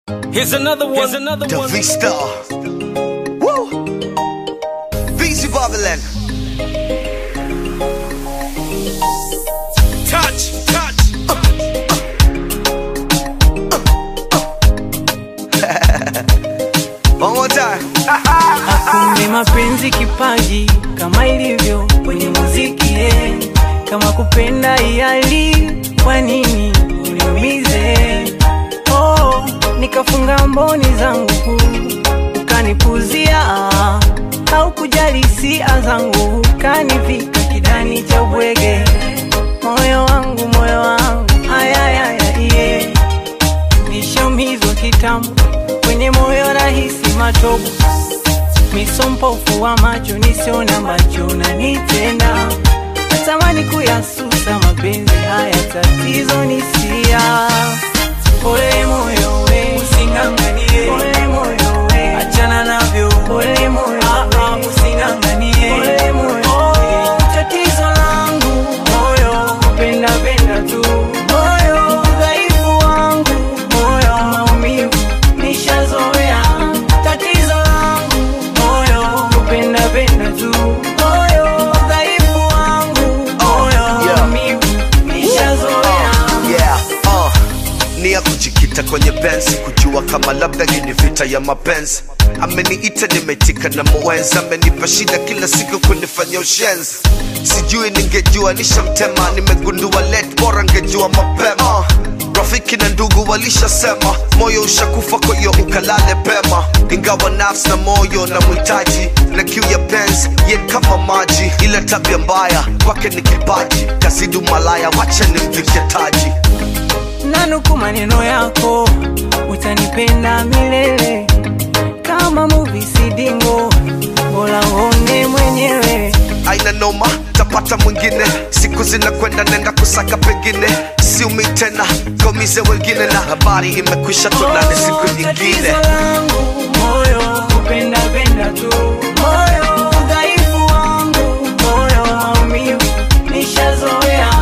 Here's another one. Here's another The one. V Star. Woo! Beezy Babylon. Touch, touch. One more time. Kumbe mapenzi kipaji kama ilivyo kwenye muziki eh. Kama kupenda iali, kwa nini uniumize? Oh, nikafunga mboni zangu ukanipuzia, au kujali hisia zangu ukanivika kidani cha ubwege. Moyo wangu, moyo wangu, ayayaya, yeah. Nishaumizwa kitambo kwenye moyo rahisi matobo misompofu wa macho nisiona macho nanitenda natamani kuyasusa mapenzi haya tatizo nisia pole moyo we usinganganie pole moyo we achana navyo pole moyo ah, ah, usinganganie pole moyo we tatizo langu moyo kupenda penda tu moyo udhaifu wangu moyo maumivu nishazoea tatizo langu moyo kupenda penda tu moyo udhaifu wangu moyo yeah. maumivu nishazoea Yeah, uh. Ni ya kujikita kwenye pensi kujua kama labda hii ni vita ya mapenzi ameniita nimetika na mwenzi amenipa shida kila siku kunifanya ushenzi sijui ningejua nishamtema nimegundua let bora ngejua mapema rafiki na ndugu walishasema moyo ushakufa kwa hiyo ukalale pema ingawa nafsi na moyo na mhitaji na kiu ya penzi ye kama maji ila tabia mbaya kwake ni kipaji kazidu malaya wacha nimvike taji nanuku maneno yako utanipenda milele kama muvi sidingo bora uone mwenyewe aina noma tapata mwingine siku zinakwenda nenda kusaka pengine siumi tena kaumize wengine na habari imekwisha tonane siku nyingine Tatizo langu moyo kupenda penda tu moyo udhaifu wangu moyo maumivu nishazoea